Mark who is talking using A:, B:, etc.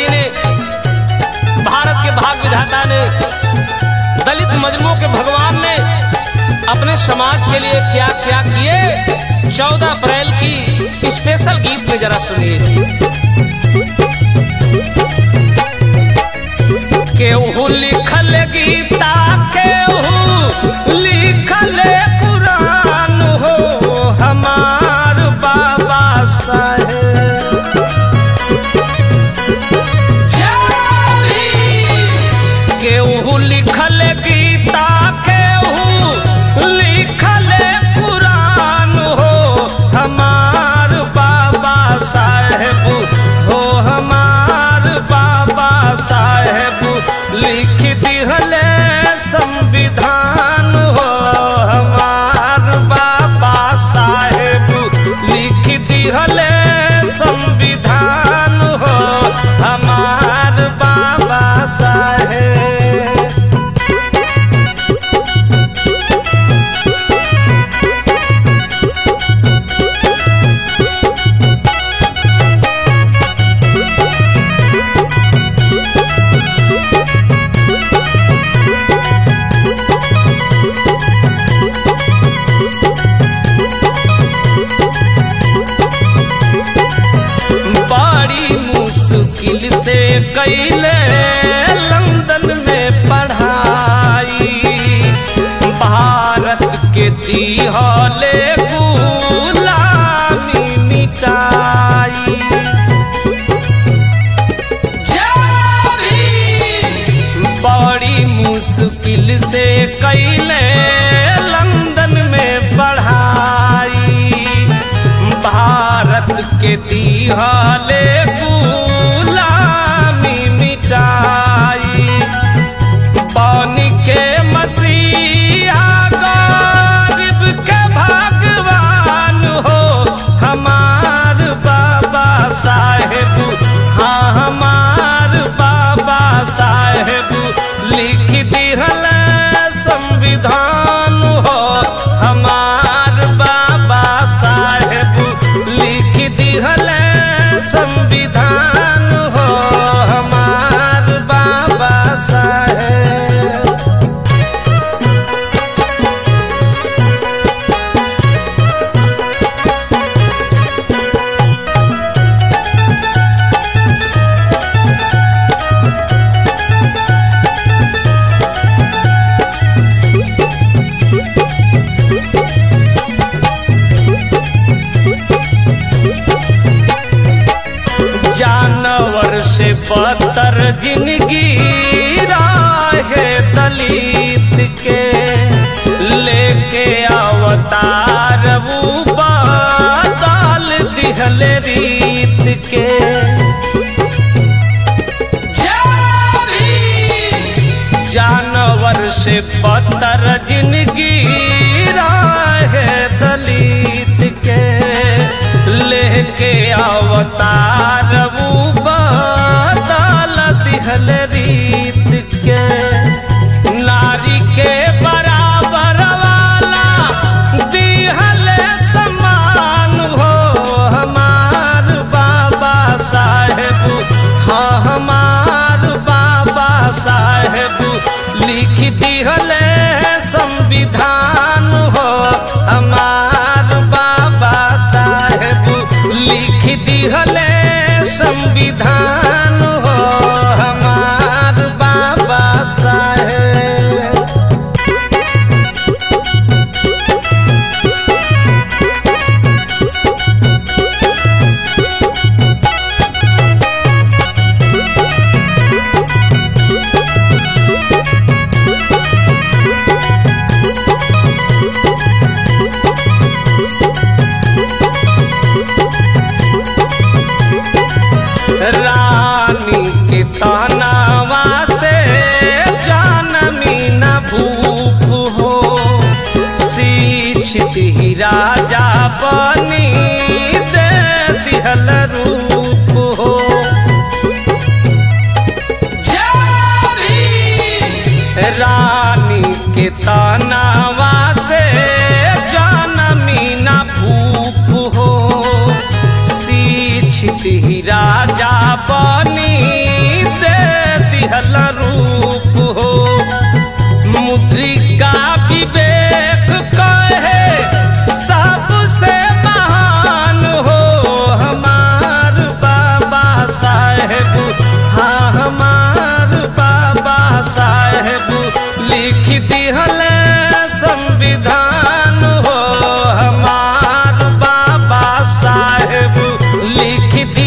A: जी ने भारत के भाग विधाता ने दलित मजलूमों के भगवान ने अपने समाज के लिए क्या क्या किए चौदह अप्रैल की स्पेशल गीत में जरा सुनिए केहू लिखल गीता केहू लिखल कुरान हो हमार बाबा साहेब केहू लिखल गीता केहू लिखल कुरान हो हमार बाबा साहेब हो हमार बाबा साहेब लिख दिहले संविधान हो हमार बाबा साहेब लिख दिहले संविधान हो हमार बाबा साहेब बड़ी मुश्किल से कैले लंदन में पढ़ाई भारत के दिहले गुलामी मिटाई बड़ी मुश्किल से कैले लंदन में पढ़ाई भारत के दिहाले गुलामी मिटाई पानी के मसीहा गरीब के भगवान हो हमार बाबा साहेब हाँ हमार बाबा साहेब लिख दिहल संविधान हो हमार बाबा साहेब लिख दिहल संविधान हो हमार बाबा साहेब जानवर से बदतर जिंदगी राहे दलित के लेके अवतार वो बादल दिहल रीत के जानवर से बदतर जिंदगी राहे दलित के लेके अवतार वो बदल दिहल रीत के नारी के बराबर वाला दिहल समान हो हमार बाबा साहेब हाँ हमार बाबा साहेब लिख दिहल संविधान हो हमार बाबा साहेब लिख दिहल संविधान हो हमार बाबा साहेब रानी के तनावा से जानमी न भूप हो शिक्षित ही राजा बनी दे दिहल रूप हो रानी के तनावा से जानमी न भूप हो शिक्षित ही राजा बनी लिहल रूप हो मुद्रिका विवेक कहे सबसे महान हो हमार बाबा साहेब हाँ हमार बाबा साहेब लिख दिहल संविधान हो हमार बाबा साहेब लिख